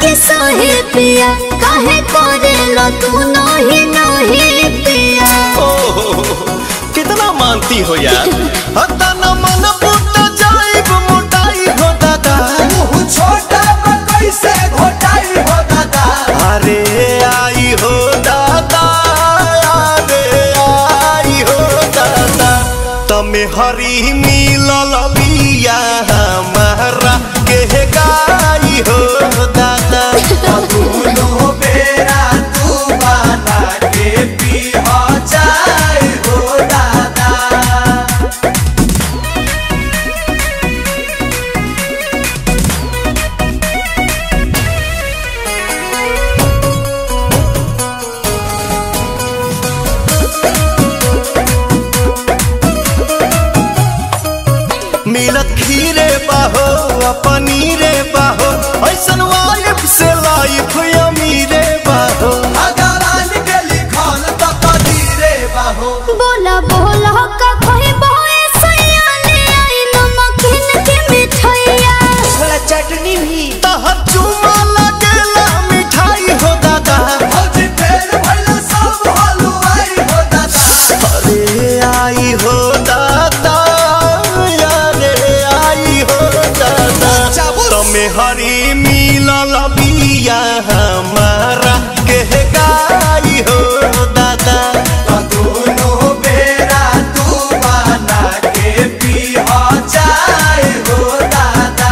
के सहे पिया काहे करेला तू नहीं नहीं पिया ओहो, कितना मानती हो यार हता न मन फुट जाइब मोटाई हो दादा मुँह छोटा बा कैसे घोटाई हो दादा अरे आई हो दादा अरे आई हो दादा तमे हरी मिलल बिया हमारा के गाई हो दादा दोनों बेरा तू बना के पी हो जाए हो दादा मिलत खीरे बाहो आ पनीरे बाहो ऐसन वाइफ से लाइफ अमीरे बाहो भगवान के लिखल तो कदीरे बाहो बोला बोला का कोई बोए सैया ले आई नमकीन के मिठाइया थोड़ा चटनी भी तहर चुमा लगेला मिठाई हो दादा फौजी फेर भइल सब हलवाई हो दादा अरे आई हो दादा अरे आई हो दादा तमे हरी मिलल बिया हमारा के गाई हो दादा दोनों बेरा तू बना के पी हो जाए हो दादा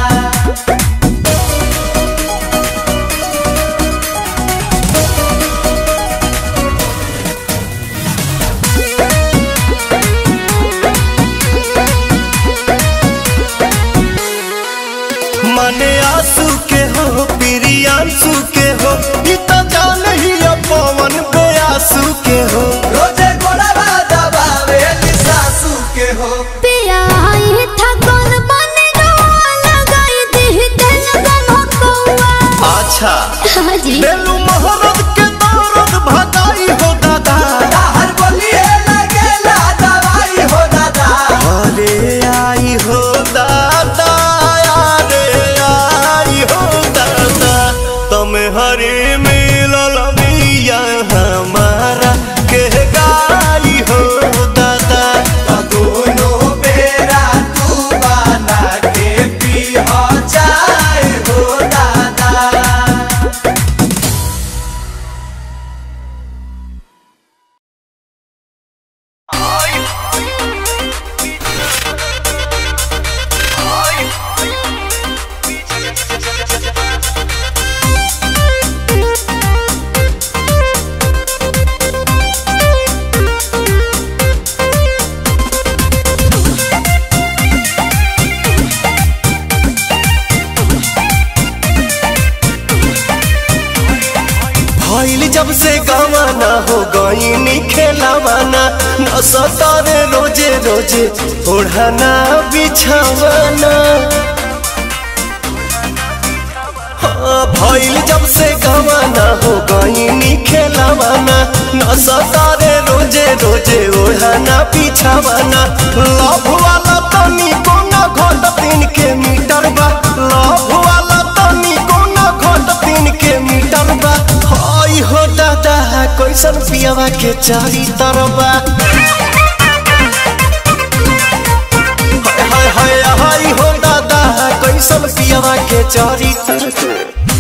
मने आंसू के हो प्रियांशु के हो ई तो जान ही पवन बेआसू के हो रोजे गोड़वा दबावे सासू के हो पिया आई था कौन बने गवा लगाई दी दिल गम कौआ अच्छा हाजी बेलू मोहरत के दौरत भगाई हो दादा हर बोलिए लगेला दवाई हो दादा अरे आई हो दादा अरे आई हो दादा तुम हरे मिलल बिया हमारा के गाई हो दादा दोनों बेरा तू बना के पी हो जाए हो दादा भइल जब से गवाना हो गईनी खेलावाना न सतारे रोजे रोजे ओढ़ाना बिछावाना हाँ, भइल जब से गवाना हो गईनी खेलावाना न सतारे रोजे रोजे ओढ़ाना बिछावाना लव वाला तनी कोना घट तीन के मीटर बा लव वाला तनी कोना घट तीन के मीटर बा हई हो दादा कैसन पियावा के चारी तरबा हाय हाय हाय हाय हो दादा कैसन पियावा के चारी तरबा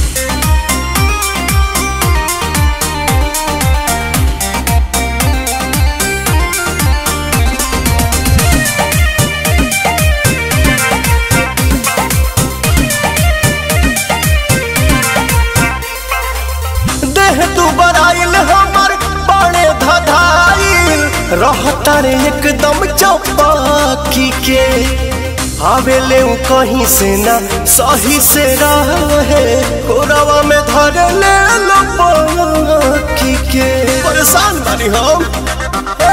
देह तू बराइल हमर बड़े धधाइल रहता रे एकदम चौपाकी के आवेले उ कहीं से ना सही से रहे कोरवा में धर ले लो पाकी के परेशान बानी हम ए!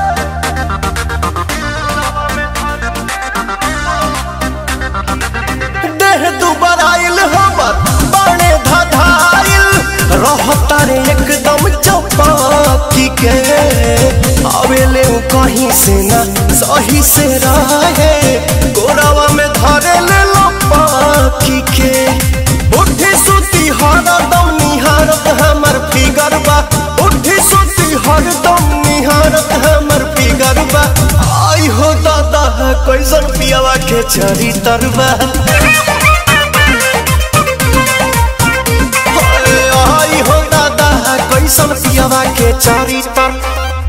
देह दुबर आइल हमर बड़े धधाइल रहता रे एकदम चौपाकी के आवेले उ कहीं से ना सही से रहे गोरावा में धरे ले लो पाकी के उठी सुती के चरी तरबा आई हो दादा कैसन पियावा के चरी तर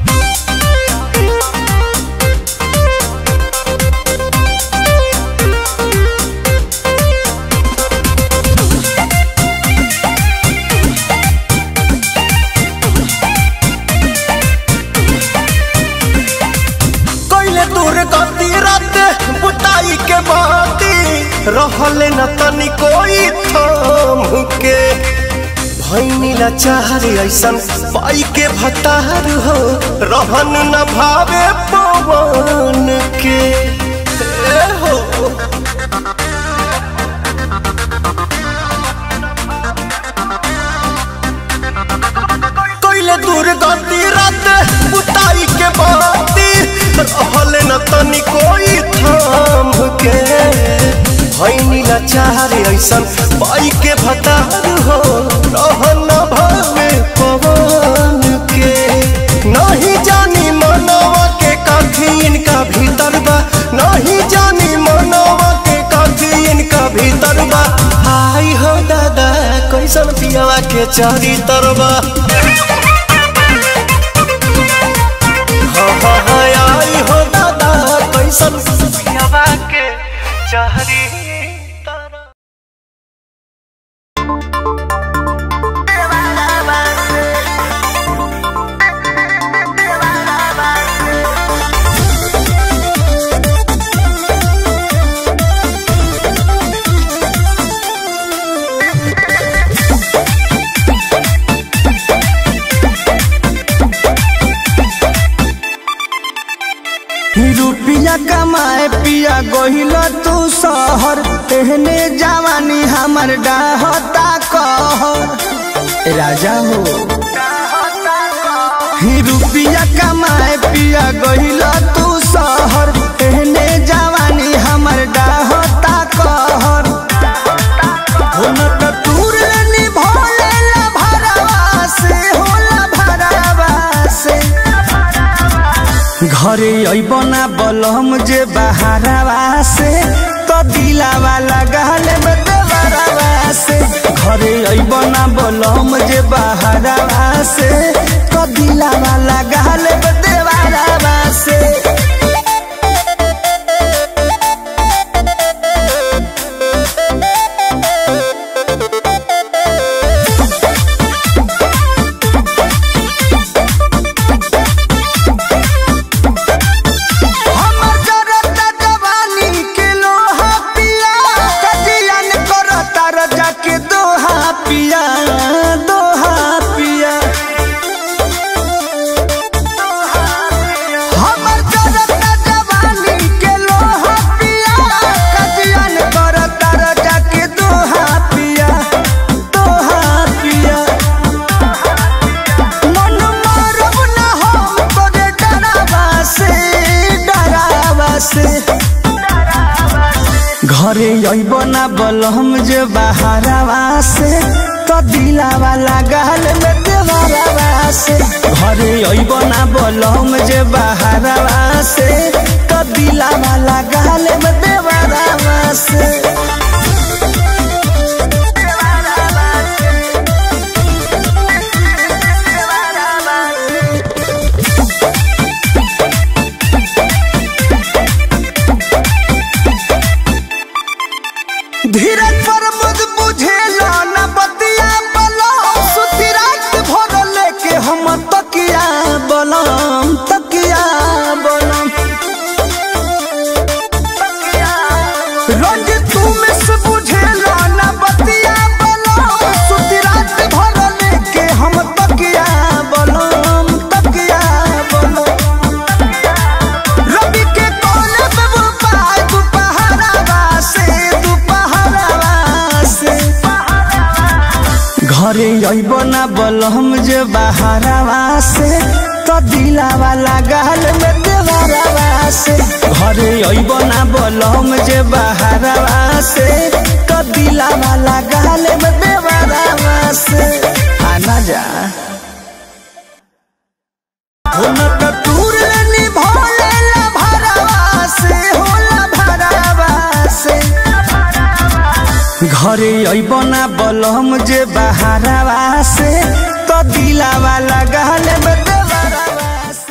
कैले दूर गति रात बुताई के बाती रहले न तनी कोई थाम के भैनी लाचार ऐसन पाई के भतार हो रहन न भावे पवन के ए हो कैले दूर गति रात बुताई के बाती रहले न तनी कोई थाम के भैनी लाचार ऐसन पाई के भतार हो रहन न भावे पवन के नहीं जानी मनवा के काठी इनका भीतर बा नहीं जानी मनवा के काठी इनका भीतर बा आई हो दादा कैसन पियावा के चारी तरबा हाँ हाँ हाँ आई हो दादा कैसन पियावा के चारी तरबा रुपिया कमाए पिया गोहिल तू शहर तेहने जवानी हमर डाहता कहर राजा हो ही रुपिया कमाए पिया गोहिल तू शहर तेहने जवानी हमर डाहता कहर हो न त तूर निभोले ला भरवा से होला भरवा से घरे अबना बलम जे बहारवा से तो दिलावा लगाले बदवरवा से घरे अबना बलम जे बहारवा से तो दिलावा लगाले बदवरवा से हमर जरता जवानी के लोहा पिया कजियन करता रजा के दोहा पिया दोहा पिया हमर जरता जवानी के लोहा पिया कजियन करता रजा के दोहा पिया दोहा पिया मन मारब न हम तोरे डरावा से डरावा से घरे अइब ना बलहम जे बहारवा से तो दिलावा लगाल में देवरवा से घरे अइब ना बलहम जे बहारवा से तो दिलावा लगाल में देवरवा से धीरज पर मुझ बुझेला न बतिया बलम सुती रात भर लेके हम तकिया बलम तकिया बलम रोज तू मिस बुझेला न बतिया बलम सुती रात भर लेके हम तकिया बलम तकिया बलम रवि के कोने पे वो पाय दुपहरावा से दुपहरावा से घरे अइब ना बलहम जे बहारवा से तो दिलावा लगाल में देवरवा से घरे अइब ना बलहम जे बहारवा से तो दिलावा लगाल में देवरवा से आना जा हो न त तूर निभोले ला भरवा से होला भरवा घरे अइब ना बलम जे बहारावा से तो दिलावा लगाल में देवरावा से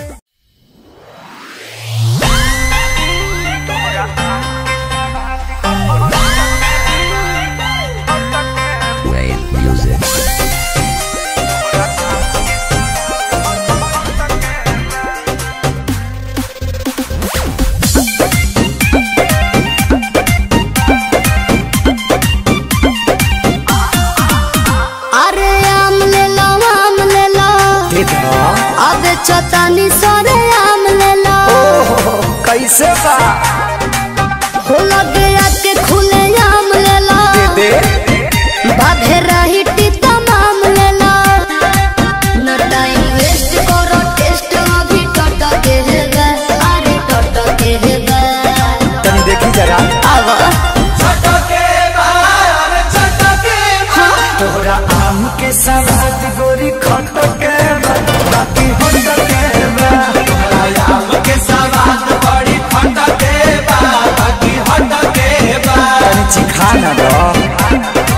अरे आम ले लो आम ले लो अब चतानी सरे आम ले लो कैसे बा हो लगे आके खुले आम ले लो दे बाधे रही टीता माम ले लो न टाइम वेस्ट करो टेस्ट अभी टट के है गा अरे टट के है गा तनी देखी जरा आवा छटके बार छटके तोरा आम के सवाद गोरी खट के बा, बाकी होट के बा। आम के सवाद बड़ी फटके बा बाकी हटके बा तनी चिखा ना दो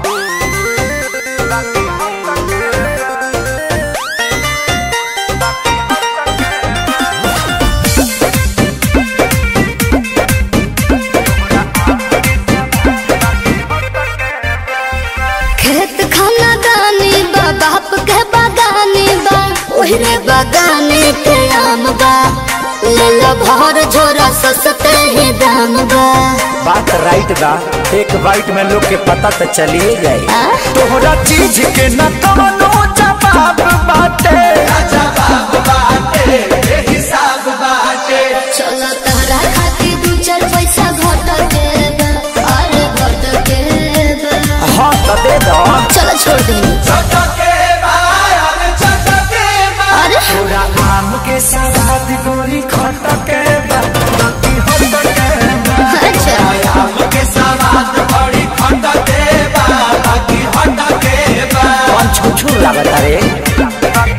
खेत खाना दानी बा बाप के बागानी बा ओहरे बागाने के आम बा ले लो भर झोरा सस्ते ही दाम बा बात राइट बा एक बाइट में लोग के पता तो चलिए जाए आ? तोहरा चीज के न कवनो जवाब बाटे जवाब बाटे ए हिसाब बाटे चलो तहरा खातिर दू चार पैसा घट के बा अरे घट के बा हाँ तो दे दो चलो छोड़ दे छटके बार छटके बा अरे तोरा आम के सवाद गोरी खट के बा, बाकी होट के बा। अच्छा आम के सवाद बड़ी फटके बा बाकी हटके बा कौन छुछू लागत रे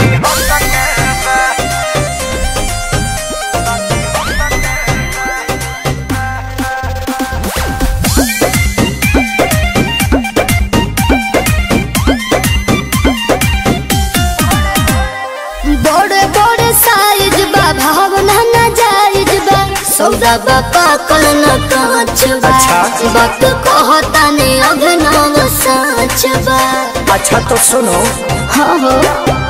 बड़े बड़े साइज बा भावना न जायज बा सौदा बा पाकल न कांच बा अच्छा। वक्त कहता ने अभिनव साच बा अच्छा तो सुनो हाँ हो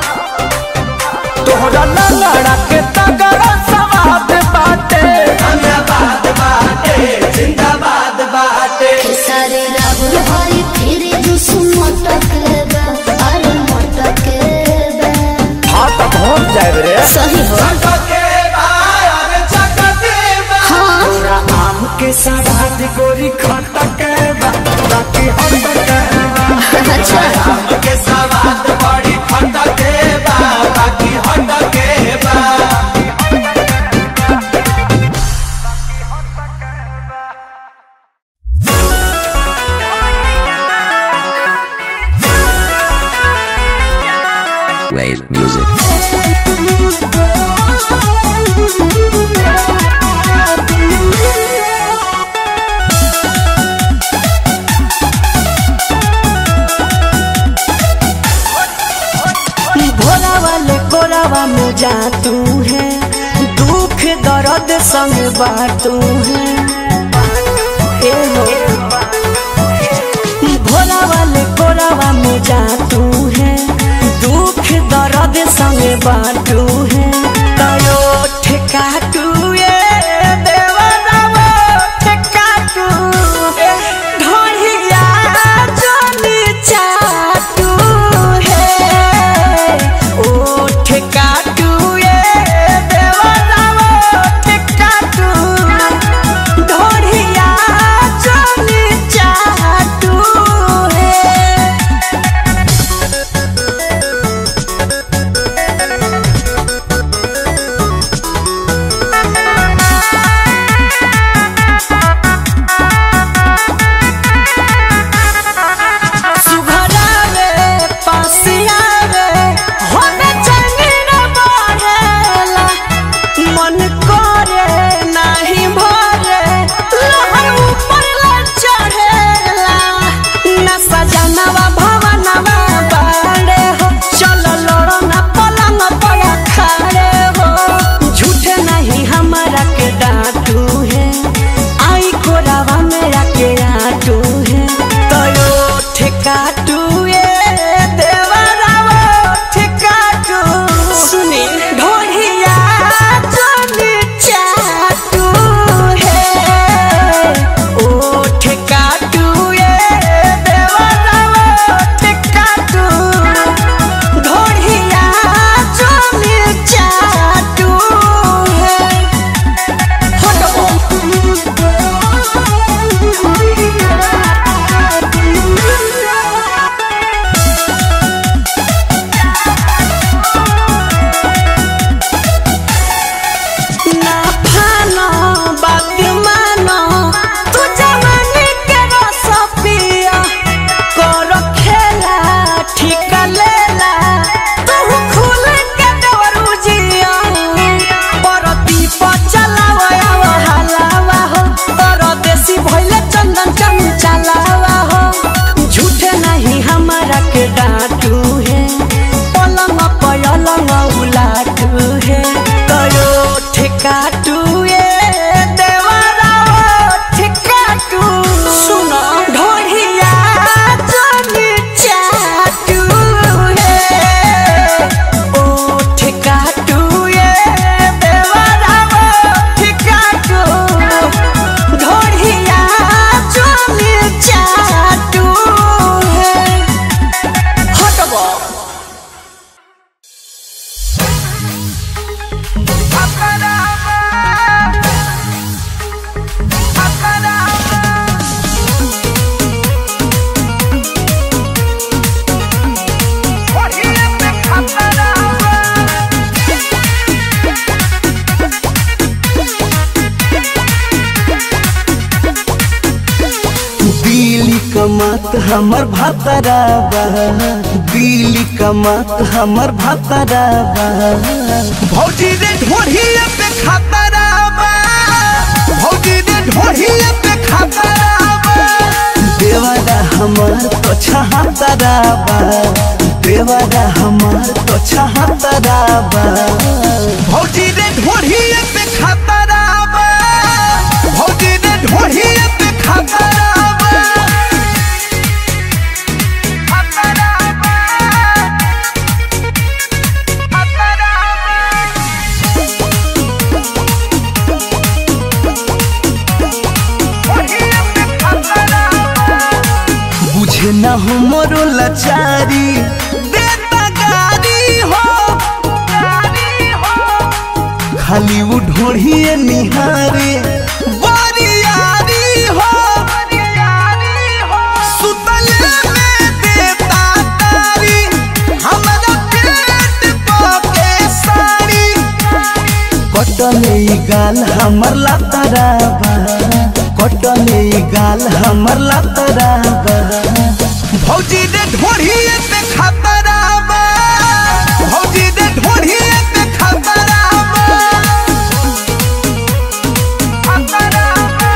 तोहरा लड़ा के तगड़ा सवाद बाटे धन्यवाद बाटे जिंदाबाद बाटे सारे राहुल हरी फिर जुस मटक बा अरे मटक बा हाँ तो पहुँच जाए रे सही हो छटके बार छटके बा हाँ तोरा आम के सवाद गोरी खट के बा, बाकी होट के बा। अच्छा आम के सवाद बड़ी फटके बा बाकी हटके बा Wave music. भोला वाले कोरावा में जा तू है दुख दर्द संग बाटू है ए हो भोला वाले कोरावा में जा तू है दुख दर्द संग बाटू है तयो ठेका तू ये देवरावा ठेका तू ढोलिया जोनी चाटू है ओ ठेका तू ये देवरावा ठेका तू ढोलिया जोनी चाटू है कमात हमर भातराबा दिल्ली कमात हमर भातराबा भौजी रे ढोढ़िया पे खतराबा भौजी रे ढोढ़िया पे खतराबा देवारा हमार तो छहातराबा देवारा हमार तो छहातराबा भौजी रे ढोढ़िया पे खतराबा भौजी रे ढोढ़िया पे खतराबा खतराबा बुझे ना हो मोरो लाचारी देता गारी हो गारी हो खाली वो ढोढ़िए निहारे बरियारी हो बरियारी हो सुतले में देता तारी हमरा पेट पके साड़ी कटले ई गाल हमर लातराबा कटले ई गाल हमर लातराबा भौजी रे ढोढ़िए पे खतराबा भौजी रे ढोढ़िए पे खतराबा खतराबा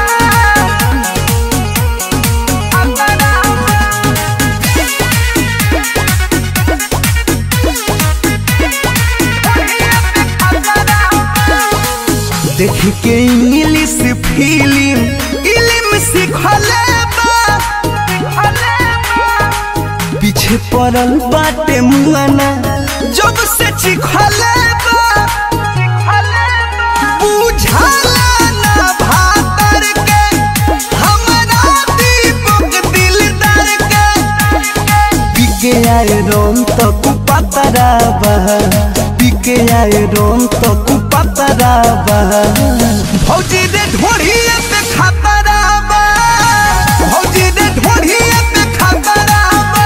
देख के इंग्लिश फिल्म इलिम सिखले बा पीछे पड़ल बाटे मुआना जब से चिखले बा बुझाला ना भातर के हमरा दीपक दिलदार के पीके आए रोम तो कुपातराबा पीके आए रोम तो कुपातराबा भौजी रे ढोढ़िए पे खतराबा भौजी रे ढोढ़िए पे खतराबा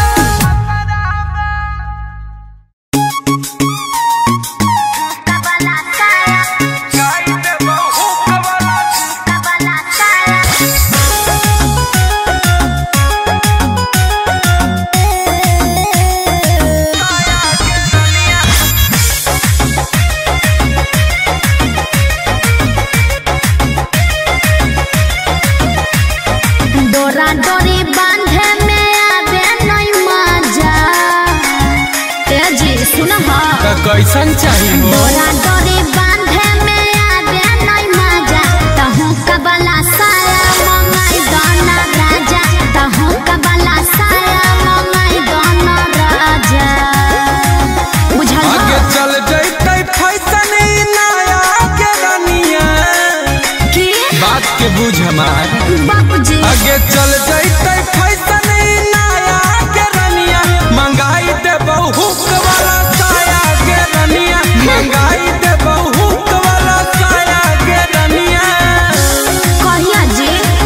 डोरा डोरी बांधे में आवे नहीं मजा ए जी सुन हा कैसन चाहिए डोरा डोरी बांधे में आवे नहीं मजा तहु कबला साया मंगाई दाना राजा तहु कबला साया मंगाई दाना राजा बुझल आगे हा? चल जैते फैसन ई नया के रनिया की बात के बुझ हमार बाबूजी आगे चल जैते फैसन ई नया के रनिया मंगाई दे बहुक वाला साया के रनिया मंगाई दे बहुक वाला साया के रनिया कहिया जी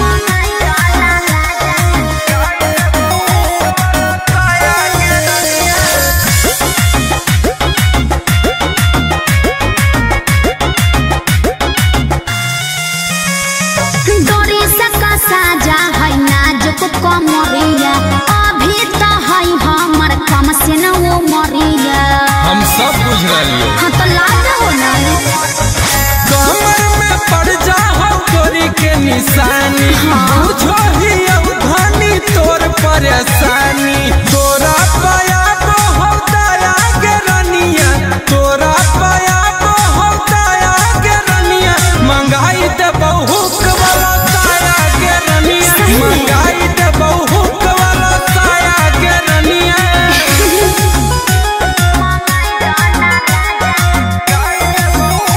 डोरी से साजा है नाजुक कमरिया अभी तो है हमर कम से न वो मरिया हम सब बुझ रही हाँ तो लाज हो ना कमर में पड़ जा हम गोरी के निशानी बुझो ही अवधानी तोर परेशानी तोरा पाया को हम दया के रनिया तोरा पाया को हम दया के रनिया मंगाई दे बहुक वाला साया के रनिया मंगाई दे बहुक वाला साया के रनिया Bye.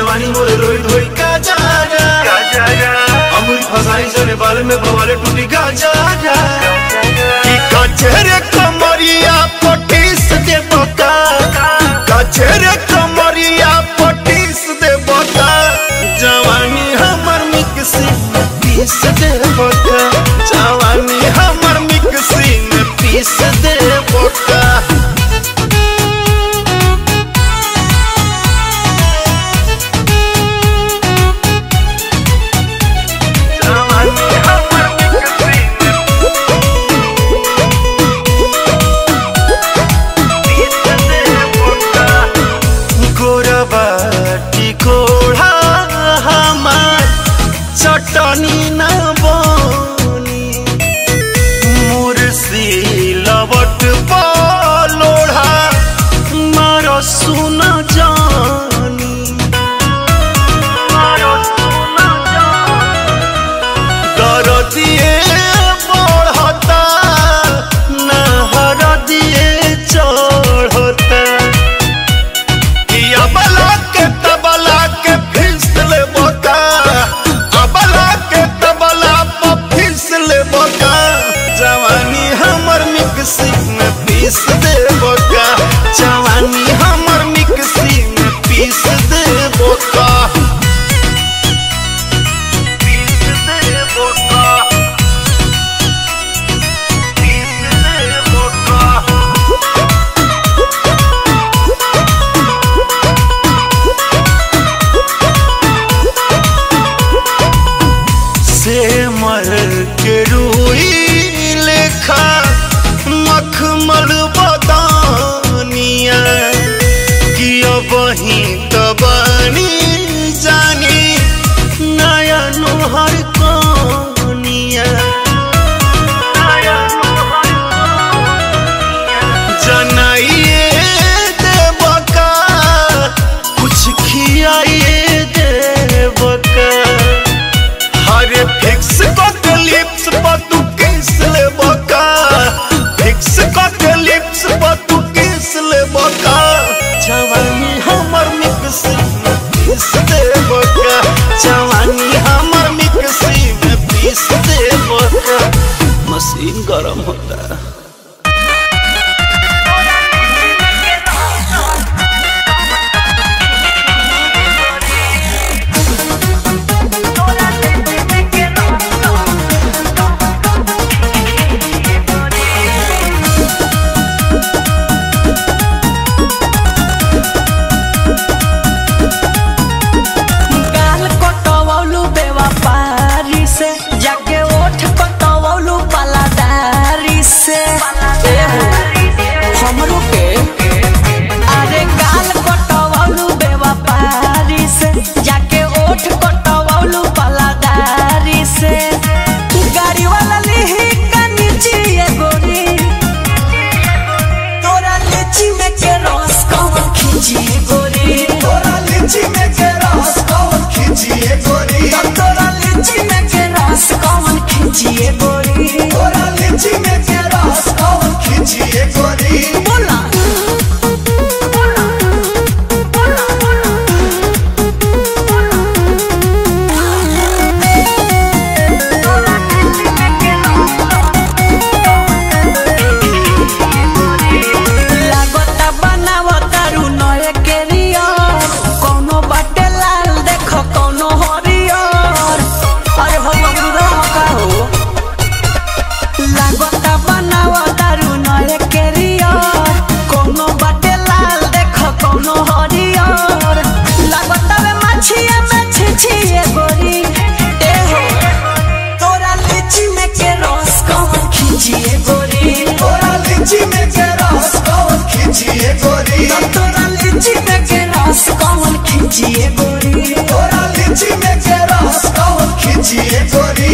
जवानी मोरे रोई धोई का जारा अमूल फसाई सने बाल में बवाले टूटी का जारा कि कचरे कमरिया पटीस दे बता कचरे कमरिया पटीस दे बता जवानी हमर मिक्सी में पीस दे बता जवानी हमर मिक्सी में पीस दे बता गोरबाटी कोढ़ा हमार चटनी न बनी मुर्सी लवट लोढ़ा मार सुन जानी दर दिए बढ़ता नहर दिए चढ़ता कि अबला के तबला के फिसल बोका अबला के तबला पर फिसल बोका जवानी हमर मिक्सी में पीस दे बोका जवानी हमर मिक्सी में पीस दे बोका पीस दे बोका पीस दे बोका से मर के रूई लेखा मखमल बदानिया कि अब ही तबानी जानी नया नोहर कनिया जनाइए देवका कुछ खियाइए देवका हरे फिक्स कट लिप्स पर तू किस ले बका फिक्स कट लिप्स पर तू किस ले बका जवानी हमर मिक्सी में पीस दे बका जवानी हमर मिक्सी में पीस दे बका मशीन गरम होता है गाल कटवौलू बेवफारी से जाके ओठ कटवौलू पलादारी से एहो, हमरो के अरे गाल कटवौलू बेवफारी से जाके ओठ कटवौलू पलादारी से गाड़ी वाला लिही का नीचे गोरी तोरा लीची में के रस कौन खींची गोरी तोरा लीची में के रस कौन खींची गोरी तोरा लीची में के रस कौन खींची गोरी तोरा लीची में के रस कौन खींची गोरी बोला लागता बनावता रू नए केरियर कोनो बाटे लाल देख कोनो हरियर अरे हो बबुरा का हो लागता बनावता रू नए केरियर कोनो बाटे लाल देख कोनो हरियर लागता वे मछिया में छिछिए गोरी ए हो तोरा लीची में के रस कौन खींचिए गोरी तोरा लीची में के रस कौन खींचिए गोरी तोरा लीची में के रस कौन खींचिए गोरी तोरा लीची में के रस कौन खींचिए गोरी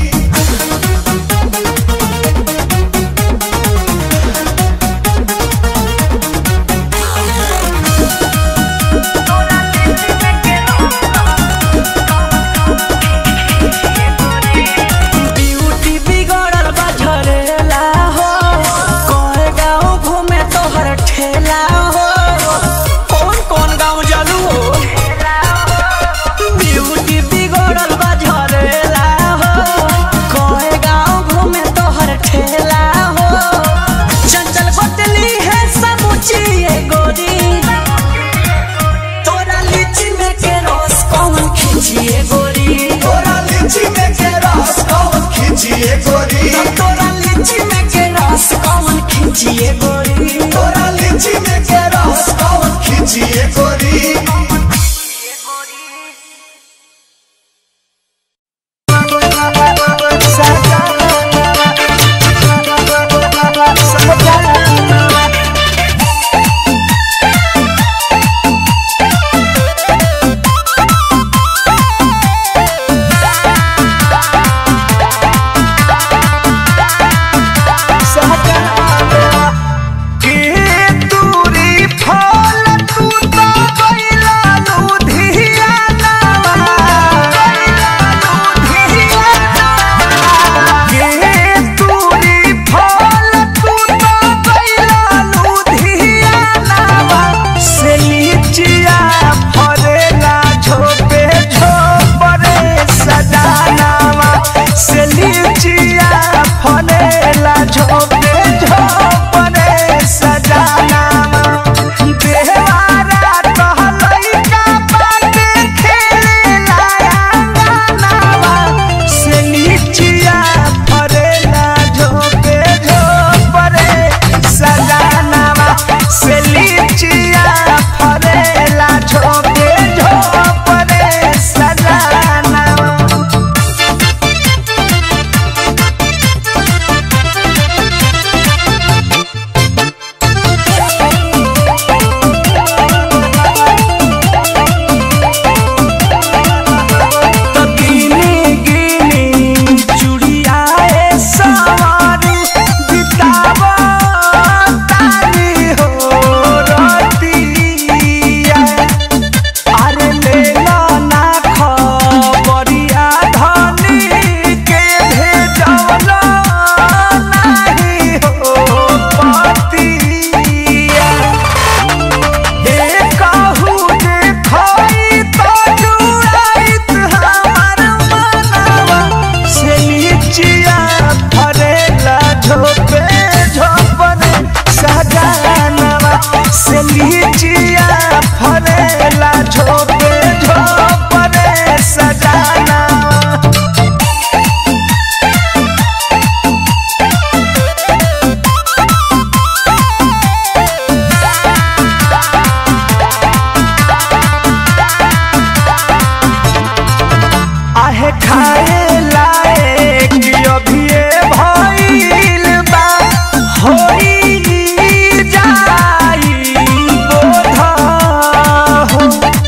ब्यूटी बिगड़ल बा झरेला हो कोए गाँव घूमे तोहर ठेला हो कौन कौन गाँव जालू हो खींचिए गोरी तोरा लीची में के रस कौन खींचिए गोरी तोरा लीची में के रस कौन खींचिए गोरी के दूरी फल तू तो गइला लुधियाना के दूरी फल तू तो गइला लुधियाना से लीचिया फरेला झोपे झोपरे सजानावा से लीचिया फरेला झोपे झोपरे सजानावा देवारा कहलैका बाटे खेलेला अंगनावा से लीचिया फरेला झोपे झोपरे सजानावा से लीचिया फरेला झोपे झोपरे सजानावा तो गिनी गिनी चुड़ियाए सवारी बितावा तारी हो रतिया अरे ले लो ना खबरिया धनी के भेजलो नहीं हो पतिया एकहु देखई तो जुड़ाइत हमार मनवा से लीचिया फरेला झोपे झोपरे सजानवा से लीचिया फरेला झोपे झोपरे सजानवा आहे खाए लायक अभिये भइल बा होई जाई बोध हो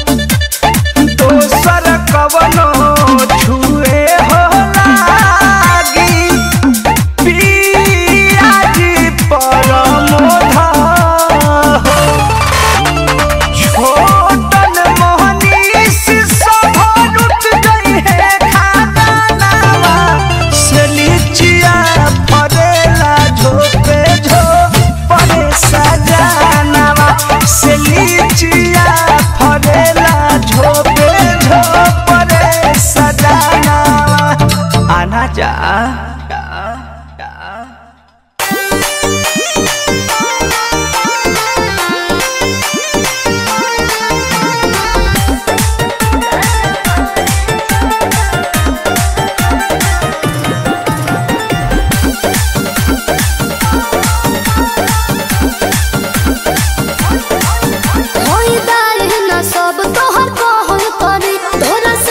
दोसर कवनो छुए हो लागी पियाजी परमोध हो छोटन मोहनीश सभरुत गई है खानावा से लीचिया फरेला झोपे झोपरे सजानावा से लीचिया फरेला झोपे झोपरे सजानावा आना जा होई दाल न सब तोहर कहल करी तोरा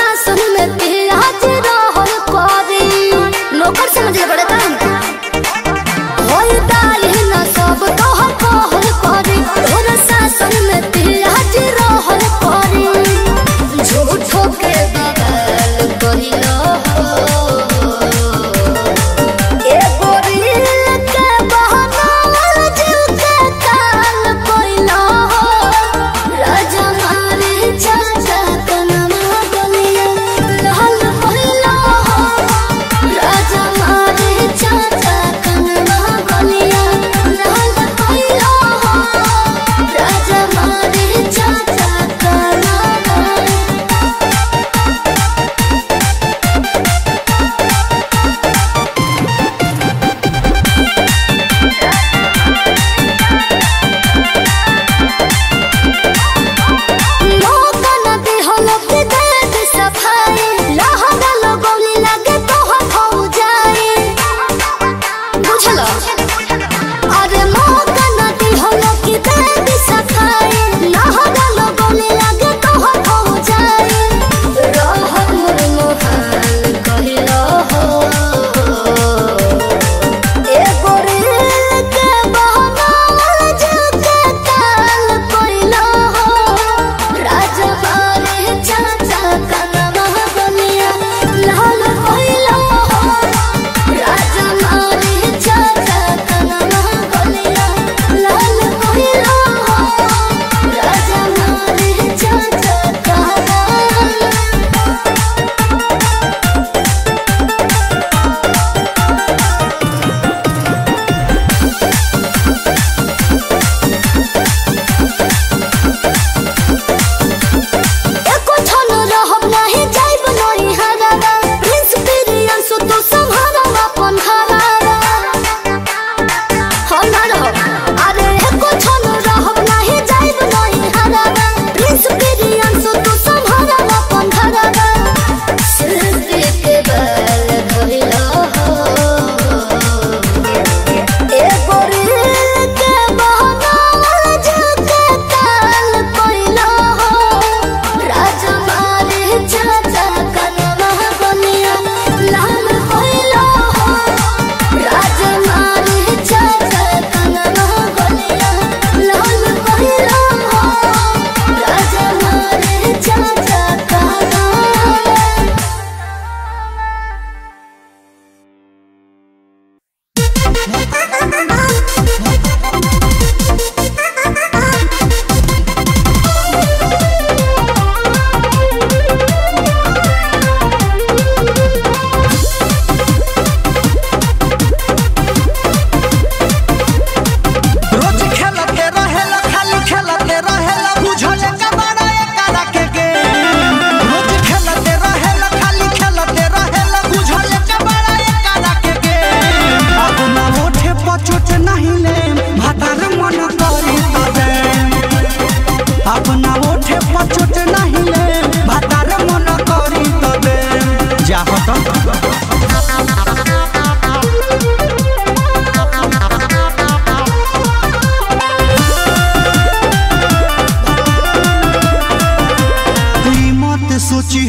सोची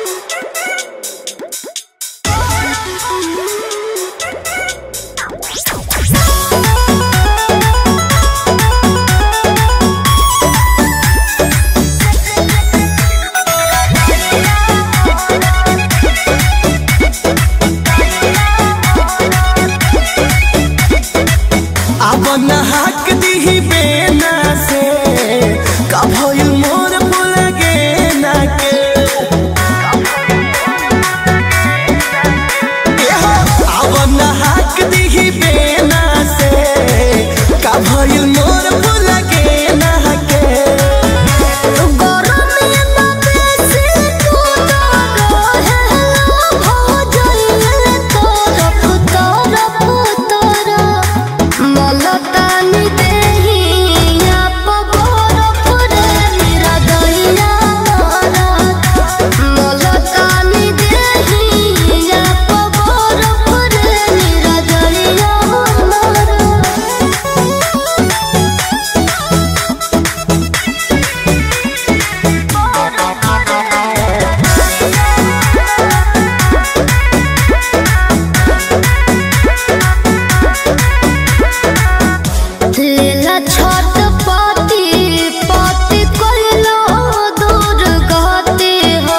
अब नहाक दीही बेना से का भइल मोर भूल गे ना के एहो, अब नहाक दीही बेना से का भइल मोर भूल गे ना के लेला छोट पाती पाती कोइलो दूर गते हो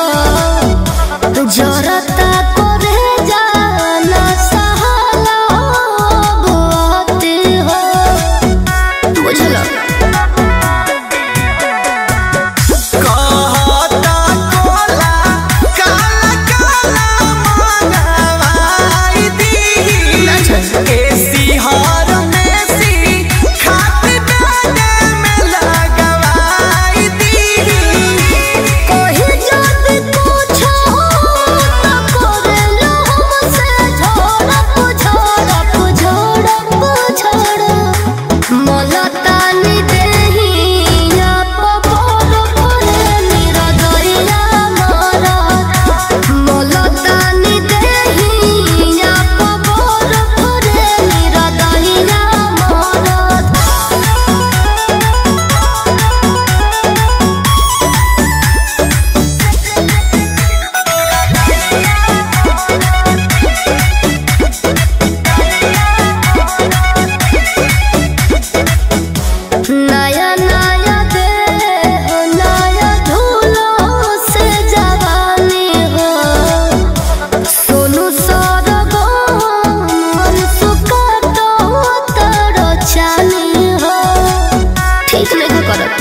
जरता करे जाना सहाला बुआते हो बुझलो कहता कोला काला काला मंगवाई दी एसी हर में सी खाती डाले में लगवाई दी कोई जब पूछो तो करेलो हमसे झोड़प झोड़प झोड़प झोड़प मलतानी देहिया पपोर परे निरदइया मारा मलतानी देहिया पपोर परे निरदइया मारा नया नया दे हो नया झूलो से जवानी हो सोनू सरगो मन सुकातो तोरो चाली हो ठीक नहीं करत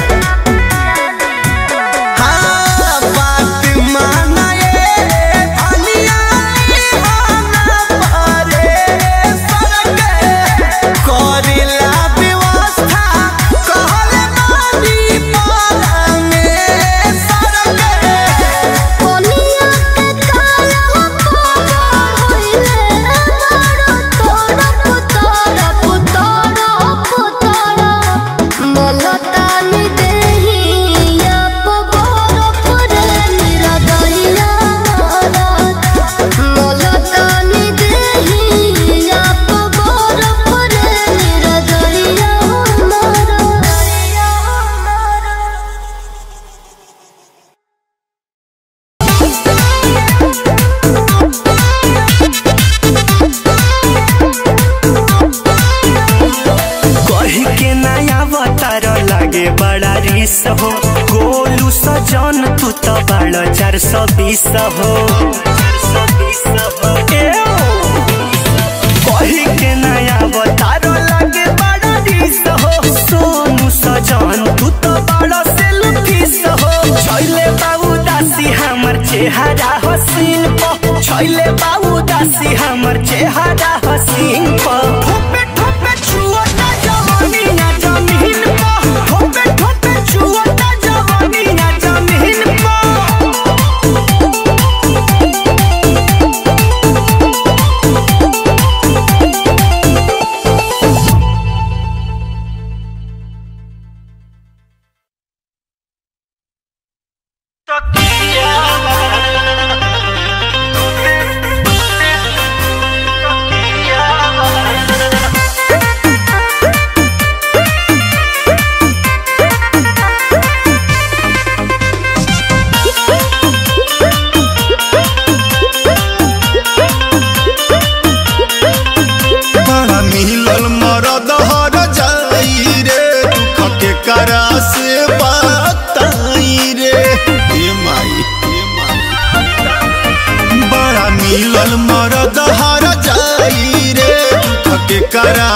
हाँ बात मानाए अनिया हाना पारे सरके करिला व्यवस्था कहले मानी पाला में सरके कोनिया के काला पगड़ होइले मारो तोड़ा पुतोड़ा पुतोड़ा पुतोड़ा मलतानी देहिया पगड़ परे निरदइया मारा मलतानी देहिया पगड़ परे निरदइया मारा कही के नया अवतार लागे बड़ा रिस हो गोलू सजन तू तो बड़ा चार सौ बीस हो ए ओ, कही के नया अवतार लागे बड़ा रिस हो सोनू सजन तू तो बड़ा सेल्फिस हो छैले बाबू दासी हमर चेहरा हसीन प छैले बाबू दासी हमर चेहरा हसीन प ठोपे ठोपे छुओ ना जवानी ना जमीन प ठोपे ठोपे छुओ ना जवानी ना जमीन प तकिया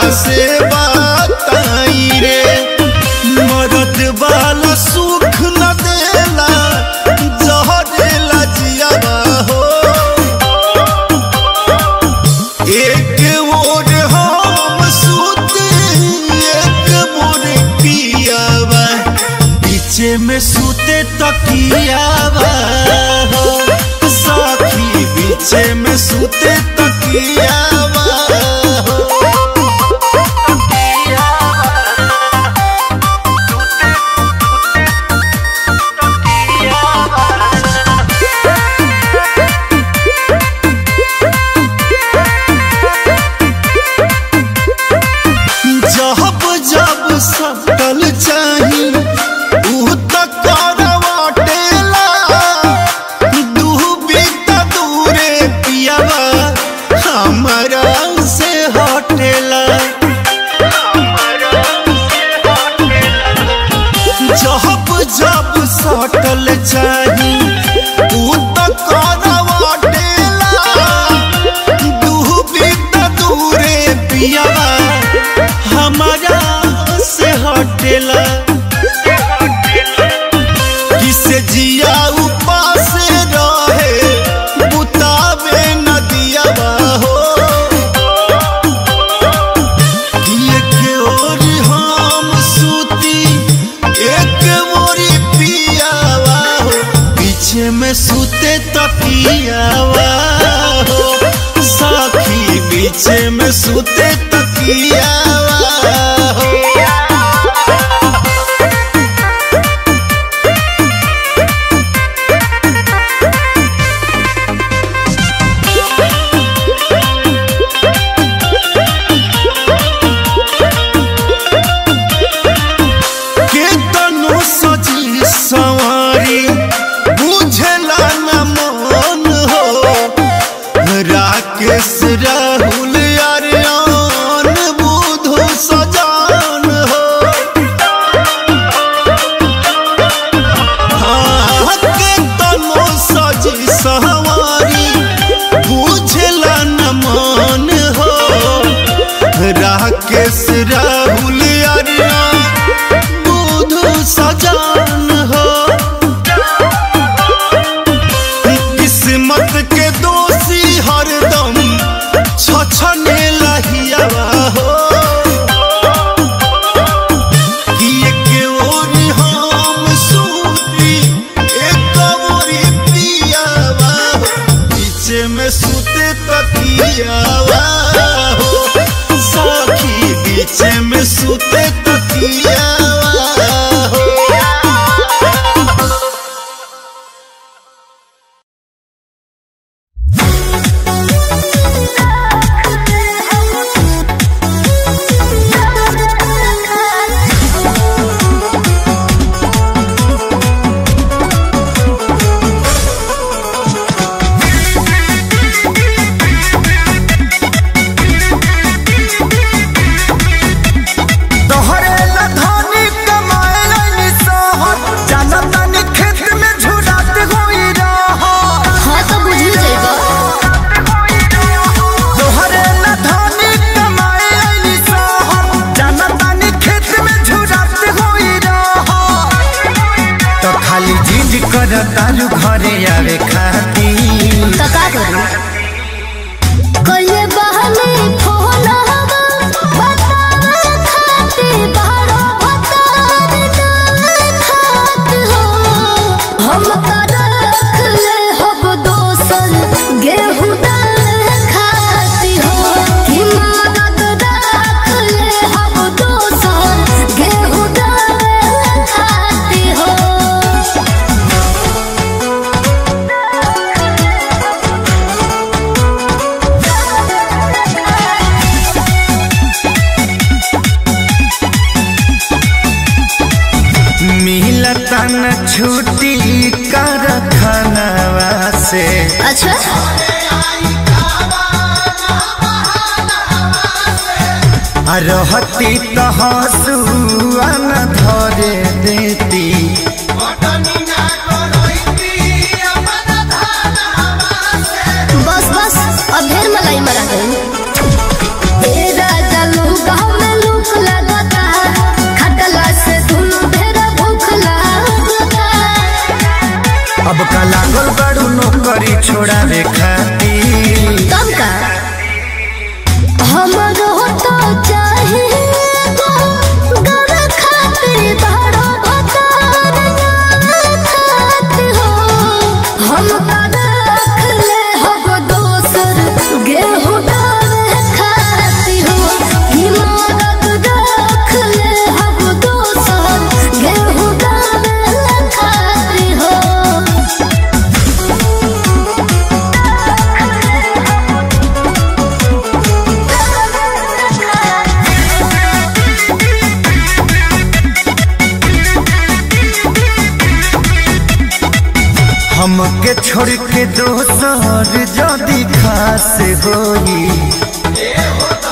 से बताई रे मदद वाला सुख न देला जहरेला जियावा हो एक ओर हम सुते एक मोर पियावा पीछे में सुते तकियावा हो साथी पीछे में सुते तकियावा हो जब जब सटल चाही ऊ त करवाटेला डूबी त दूरे पियावा हमरा से हटेला जब जब सटल चाही ऊ त करवाटेला डूबी त दूरे पियावा हमारा से हटेला किसे जिया उपास रहे बुतावे नदिया हो एक ओर हम सूती एक मोरी पियावा हो पीछे में सूते तकियावा हो साखी पीछे में सूते तकियावा हो के तनु सजी सवारी बुझला न मन हो राकेश राहुल अरियान बुधु सजान हो हाँ, के तनु सजी सवारी बुझला न मन हो राकेश राहुल अरियान बुधु सजान हो किस्मत के दोषी हरदम छछने लहियावा हो कि एक ओर हम सूती एक ओरी पियावा हो पीछे में सूते तकियावा हो साखी पीछे में सूते तकियावा हो तोहरे ला धनी कमाए लाइनी सहर जाना तानी खेत में झुरात होई रहर हाँ तो बुझी जाएगा तोहरे ला धनी कमाए लाइनी सहर जाना तानी खेत में झुरात होई रहर तो खाली जिद कर तारू घरे आवे खाती तो का करूं कइले बहने फोन हवा बतावे खाते बारो भतार ना खात हो हम कर रख ले हब दोसन गेहूं दाल खाती हो कि मदद रख ले हब दोसन गेहूं दाल खाती हो मिलता न छुट्टी कर खानवा से अच्छा आ रहती तो हंसुआ न धरे देती बस बस अब ढेर मलाई मरा गई ए राजा लूगा पक्का लागल बड़ू नौकरी छोड़ावे खातिर तब का हमरो तो चाहे गर खातिर बड़ो भतार खात हो हम रख ले हब दोसर गेहूं डाल खाती हो हिमारत रख ले हब दोसर गेहूं डाल खाती हो हमके छोड़ के दोसर जदी खास होई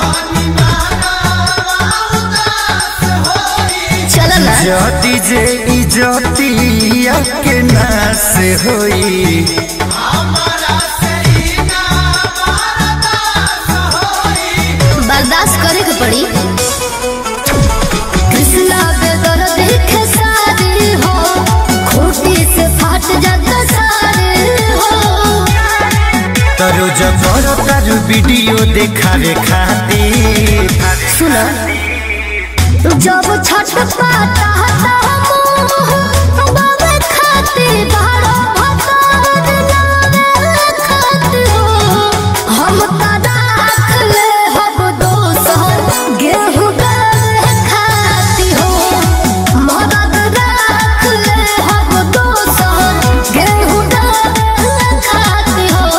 चल ना जदी जे इजतिया के नास होई बर्दाश्त करे के पड़ी कृष्णा बेदर देखे सारे हो खूटी से फाट जाता सारे हो तरो जबर तारू वीडियो देखावे खातिर सुनो जब छठ पाता बाबे खाते बारो भतार नावे खाते हो हम का राख ले हब दोसर गेहूं गावे खाती हो मदद राख ले हब दोसर गेहूं गावे खाती हो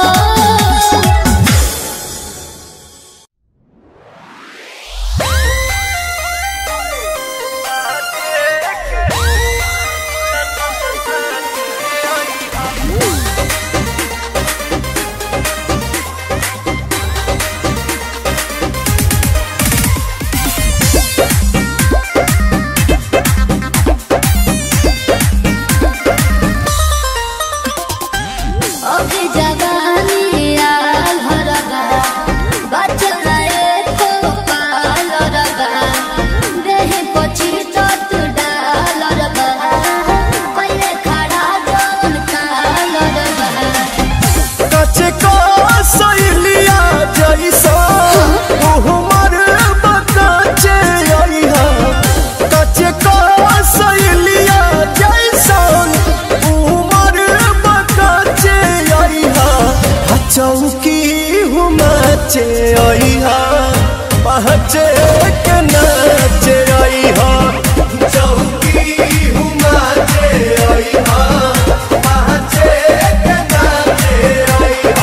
अभी जवानी आल हरगा बचना एको पाल रगा देहि पछि तत डाल रगा पहिले खड़ा जौन काल रगा कचे का सैलिया जैसा उहमर बकाचे आइहा कचे का सैलिया जैसा उमर बकाचे आइहा आ चौकी हुमाचे आइहा पहचे के नाचे आइहा चौकी हुमाचे आइहा पहचे के नाचे आइहा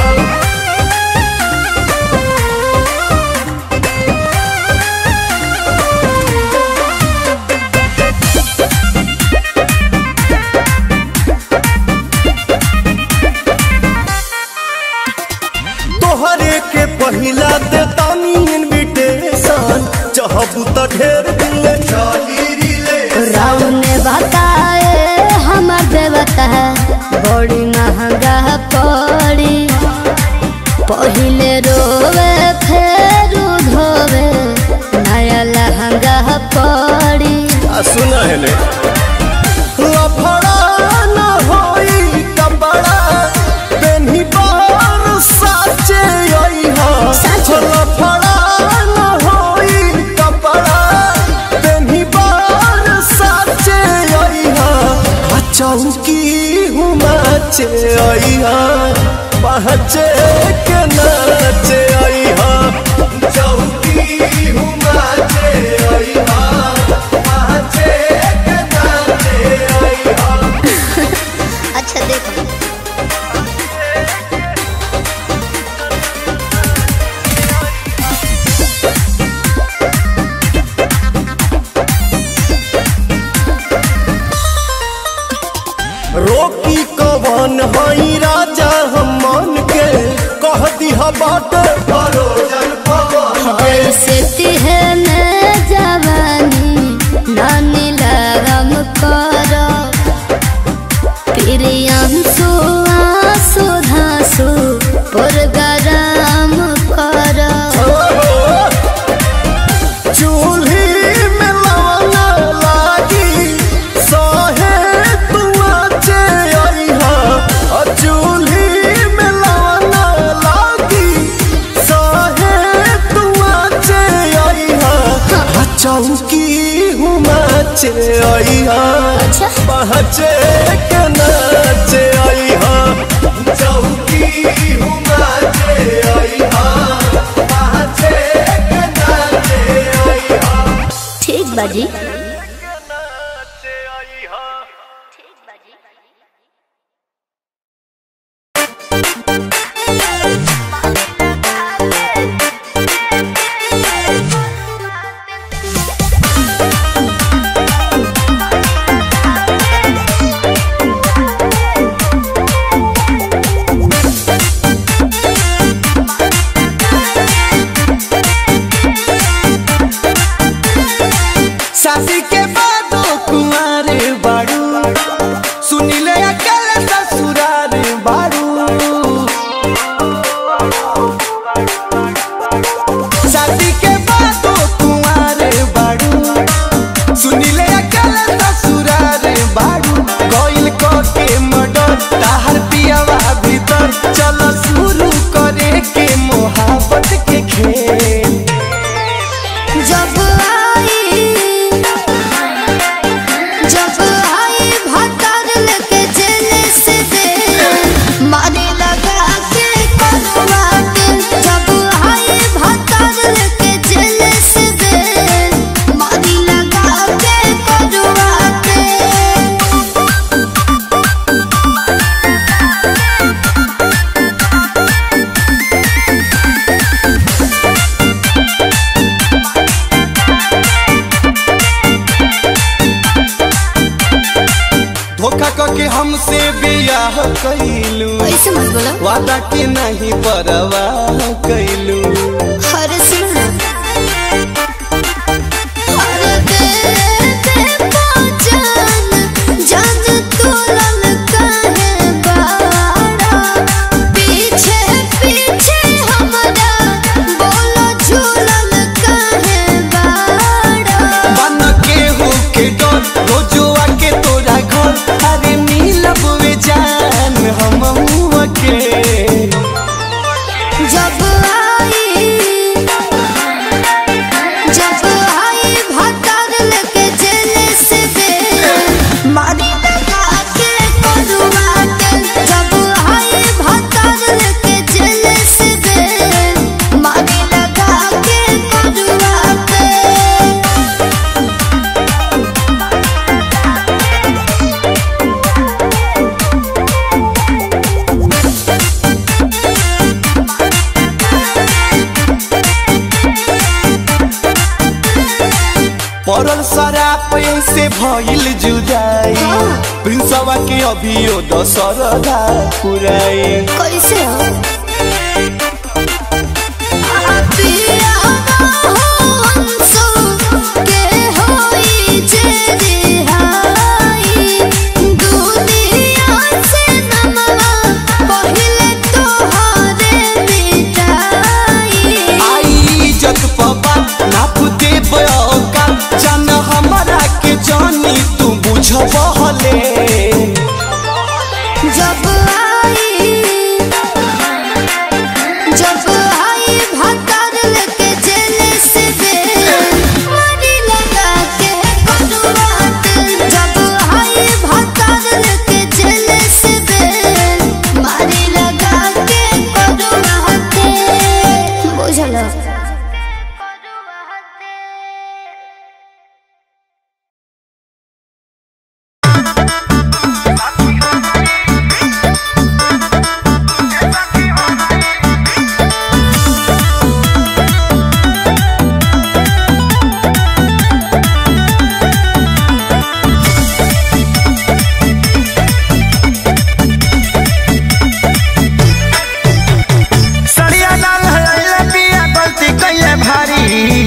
तोहरे के पहिला दे तानी इनविटेशन चाहबू त ढेर दिल चाही रिले राव ने बताए हमर देवता बड़ी महंगा पड़ी पहिले रोवे फेर धोवे नया लहंगा पड़ी आ सुना है ने लफड़ा न होई कपड़ा पेन्ही बार साचे आई हा साचे? लफड़ा न होई कपड़ा पेन्ही बार साचे आई हा आ चौकी हुमाचे आई हा पहचे के नाचे आई हा चौकी हुमाचे आई हा पहचे के नाचे आई हा अच्छा देखो रोकी कवन हई राजा हम मन के कह दिहा बाट परोजन पवन ऐसे तिहने जवानी नानी लगम करो प्रियंसु आंसू धांसु पुरगराम करो चूल्ही में लवंगा लागी सहे तुआ चे अइहा आई अच्छा पहचे के नाचे आई चौकी हुमाचे आई पहचे के नाचे आई ठीक बाजी शादी के बाद कुमार बाड़ू सुनिले अकेले ससुरार बाड़ू शादी के बाद कुमार बाड़ू सुनिले अकेले ससुरार बाड़ू कोइल को के मडर ताहर पियावा भीतर चल शुरू करे के मोहब्बत के खेल जब आई जब आई भातर लेके जेल से दे मारे लगा के करवा के जब आई भातर लेके जेल से दे मारे लगा के करवा के धोखा करके हमसे बियाह कैलू ऐसे मत बोलो वादा के नहीं परवाह कैलू हर सुन हर दे दे पहचान जान तू लल काहे बाड़ा पीछे पीछे हमरा बोलो झूलल काहे बाड़ा बन के हो के डर रोजुआ के तोरा घर अरे मिलब वे जान हम के जब आई जब आई भातर लेके जेल से दे मारी लगा के करुआ के जब आई भातर लेके जेल से दे मारी लगा के करुआ के पड़ल शराब से भइल जुदाई प्रिंसवा के अभियो दशरदा पुराई कैसे हो पिया हो हंसो के होई जे रिहाई दुनिया से नमवा पहिले तोहरे मिटाई आई इज्जत पबा नाप दे बयोका जान हमरा के जानी तू बुझबहले जब आई जब आई भातर लेके जेल से दे मारी लगा के करुआ के जब आई भातर लेके जेल से दे मारी लगा के करुआ के बुझल सड़िया लाल हलैले पिया गलती कैले भारी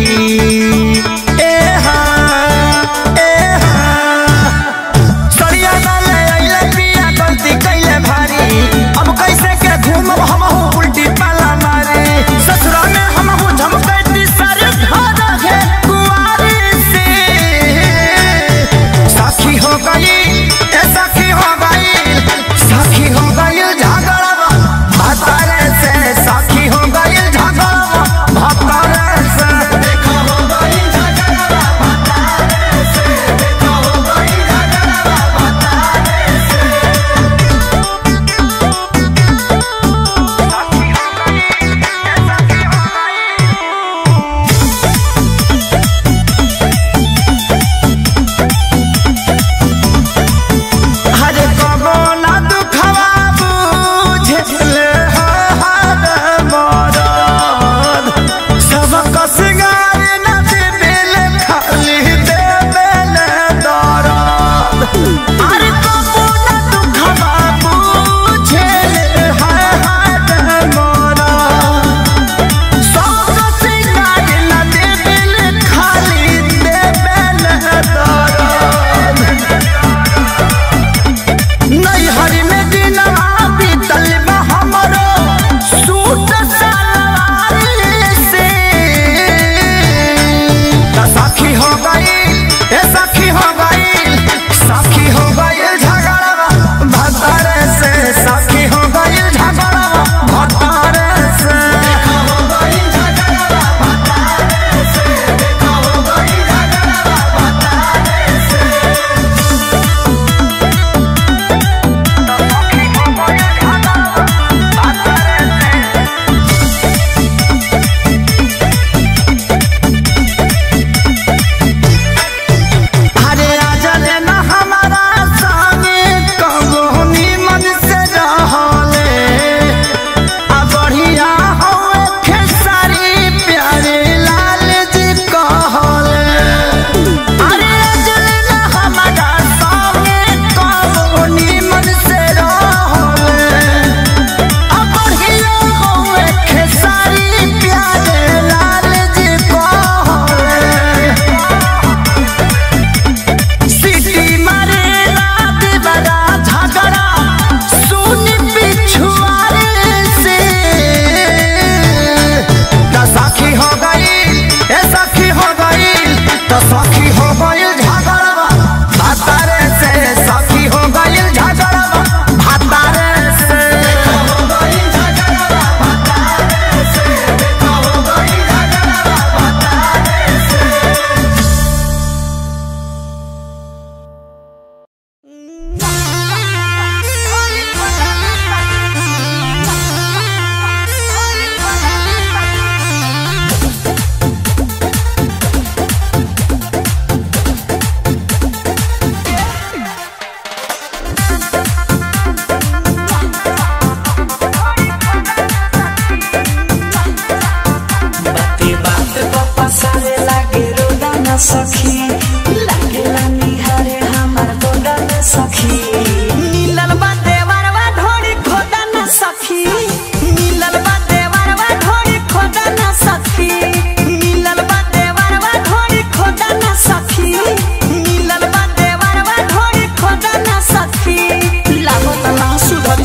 ए हाँ, ए हाँ। सड़िया लाल हलैले पिया गलती कैले भारी अब कैसे के घूमब हमहू उल्टी पाला मारे ससुरा में हमहू झमकैती सारे घर है कुंवारी से साखी हो गई ए साखी हो गई साखी हो गई झगड़ा भातारे से साखी हो गई झगड़ा भातारे से देखा हो गई झगड़ा भातारे से देखा हो गई मिलल बा देवरवा ढोरी खोदा ना सखी मिलल बा देवरवा ढोरी खोदा ना सखी मिलल बा देवरवा ढोरी खोदा ना सखी लागत ना सुधरी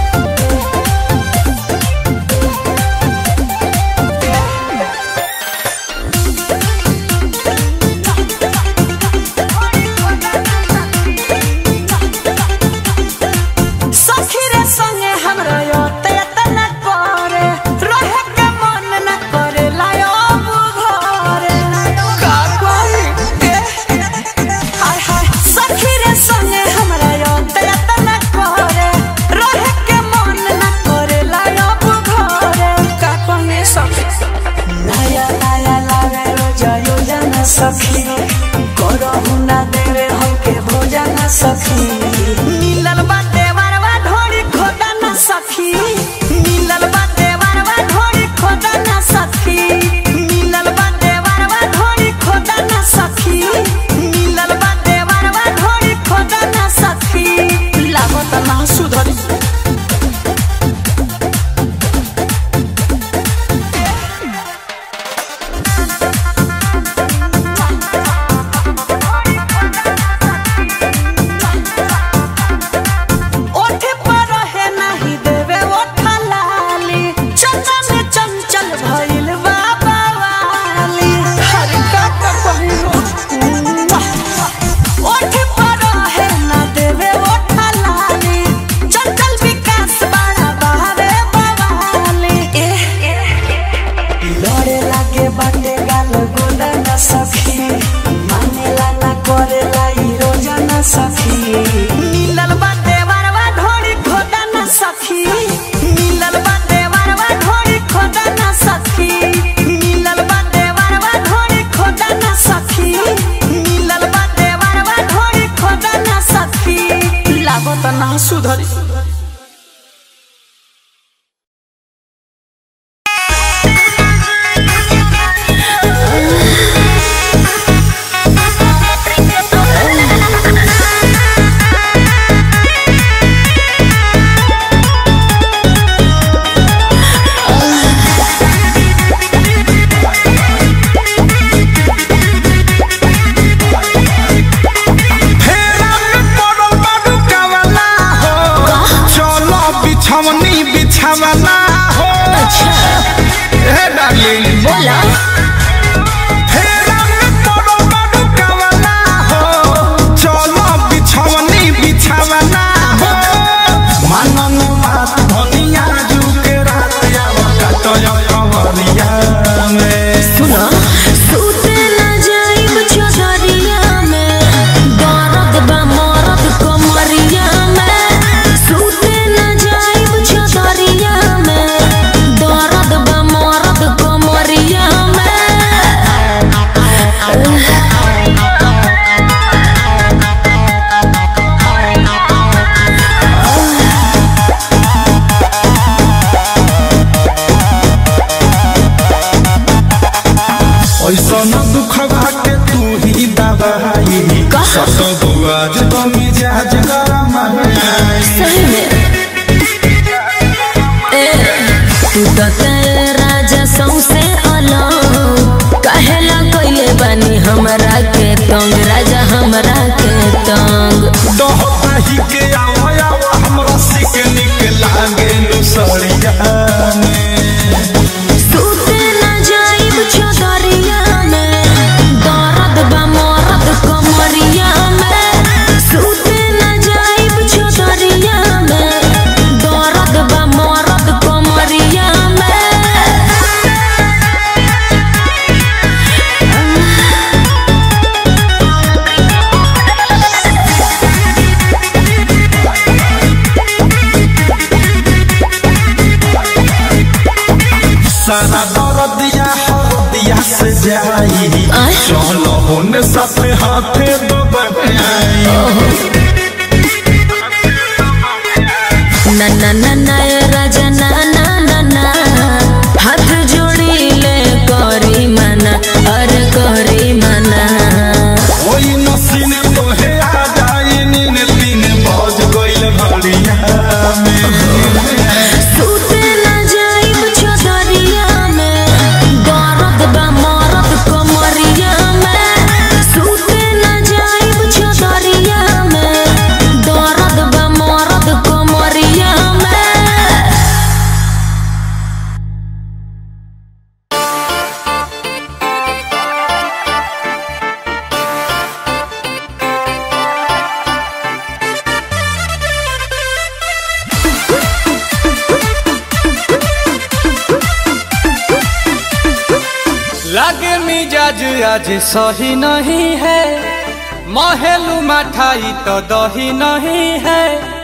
सखी रे संगे हमरा योते तना करे रहे के मन न करे लायो घरे का कोई ए हाय हाय सखी रे संगे हमरा योते तना करे रहे के मन न करे लायो घरे का कोई सखी नया नया लागे रोजा योजना सखी करहु ना देवे हमके भोजन सखी मिलल बा देवरवा ढोरी खोदा ना सखी मिलल बा देवरवा ढोरी खोदा ना सखी मिलल बा देवरवा ढोरी खोदा ना सखी मिलल बा देवरवा ढोरी खोदा ना सखी लागत ना सुधरी ओठे पर रहे नाही देवे ओठा लाली चंदा में चंचल भइल बाबा वाली हर का का पहिरो ओठे पर रहे ना देवे ओठा लाली चंचल विकास बड़ा बहावे बवाली लड़े लागे बाटे गाल गोला ना सखी मानेला ना करेला ई रोजा ना सखी मिलल बाटे वरवा ढोरी खोदा ना सखी मिलल बाटे वरवा ढोरी खोदा ना सखी मिलल बाटे वरवा ढोरी खोदा ना सखी मिलल बाटे वरवा ढोरी खोदा ना सखी लागत ना सुधरी फेरा में पड़ल बाडू कावला हो चलो बिछवनी बिछावला हो ए डार्लिंग बोला फेरा में पड़ल बाडू कावला हो चलो बिछवनी बिछावला हो मानन बात धनिया जुके रात आवा काटय कवरिया में सुना सूते ना जाइब चौधरिया में दर्द बा मरद कमरिया में सूते ना जाइब चौधरिया में दर्द बा मरद कमरिया ऐसा न दुख के तू ही दबाई सत बुआज तो मिजाज गरम है सही में ए तू तो तेरे राजा सौसे अलग कहेला कइले बानी हमरा के तंग राजा हमरा के तंग दही के आवा आवा हमरा सिक निक लागे नुसरिया में सूते ना जाइब चौधरिया में दर्द बा मरद कमरिया में सूते ना जाइब चौधरिया में दर्द बा मरद कमरिया में सारा दर्दिया हरदिया से जाई चलो होने साथ हाथे दबाई ना ना ना ना ए राजा ना ना ना ना हाथ जोड़ी ले करी मना अरे करी मना ओई नसीने तोहे आ जाई नीने तीन बज गइल घड़िया में सूते मिजाज आज सही नहीं है महलू मठाई तो दही नहीं है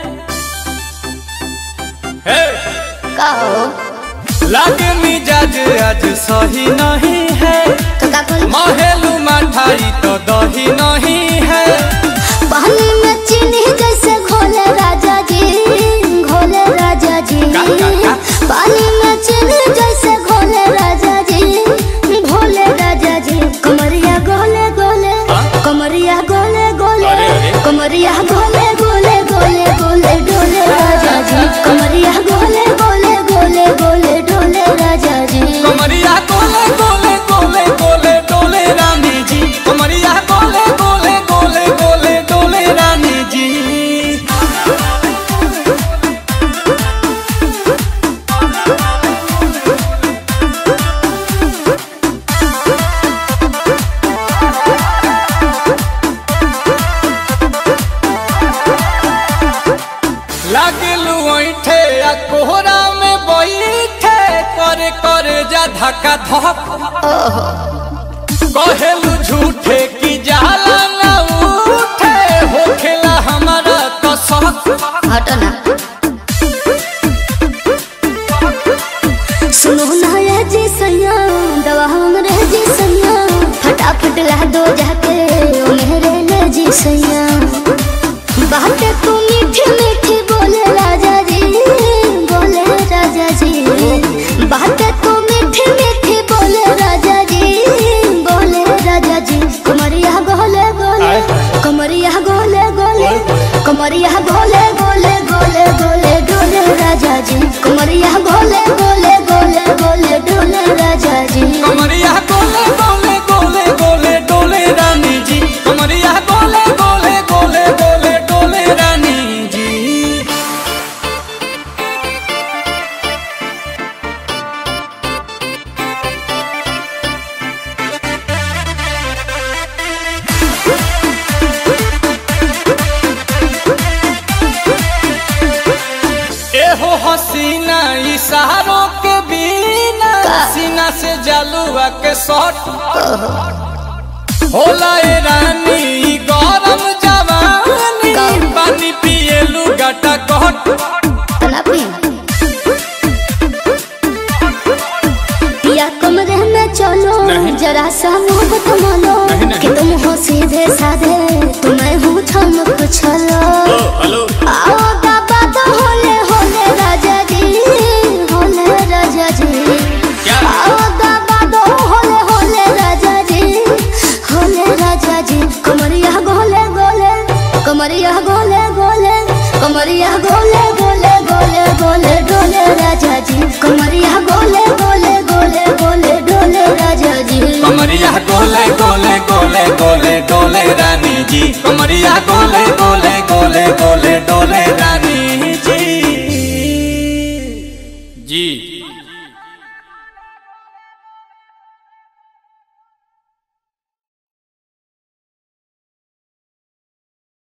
हे! कहो लागे मिजाज आज सही नहीं है तो का कोई महलू मठाई तो दही नहीं है पानी में चीनी जैसे घोले राजा जी घोले राजा जी का, का, का? पानी में चीनी जैसे घोले राजा जी भोले राजा जी कमरिया गोले गोले कमरिया गोले गोले अरे, अरे। कमरिया गोले गोले गोले गोले डोले राजा जी कमरिया गोले गोले गोले गोले डोले राजा जी कमरिया गोले गोले गोले गोले डोले रानी जी कमरिया गोले गोले गोले गोले डोले रानी जी लागलू ऐठे आ कोहरा में बैठे करे करे जा धक्का धक कहेलू झूठे की जाला न उठे होखेला हमारा तो शक हटो ना सुनो ना ये जी सैया दवा हमरे जी सैया फटाफट ला दो जाके ओ मेरे ले जी सैया बातें तू मीठी मीठी बोले राजा जी बोले राजा जी बातें तू मीठी मीठी बोले राजा जी बोले राजा जी कुमरिया गोले गोले कमरिया गोले गोले कमरिया गोले गोले गोले गोले डोले राजा जी कमरिया गोले गोले गोले गोले डोले राजा जी कमरिया गोले गोले गोले गोले डोले रानी जी कमरिया गोले गोले गोले गोले डोले रानी जी एहो हसीना इशारों के बिना सीना से जलुआ के शॉट होला ए रानी ई गरम जवानी पानी पिए लुगाटा कट तना पी पिया कमरे में चलो जरा सा मोहब्बत मानो कि तुम हो सीधे साधे तुम्हें हूँ चमक छलो आओ बाबा तो होले होले राजा जी होले राजा जी आओ बाबा तो होले होले राजा जी होले राजा जी कमरिया गोले गोले कमरिया गोले गोले कमरिया गोले गोले गोले गोले डोले राजा जी कमरिया गोले गोले गोले गोले डोले राजा जी कमरिया गोले गोले गोले गोले डोले रानी जी कमरिया गोले गोले गोले गोले डोले रानी जी जी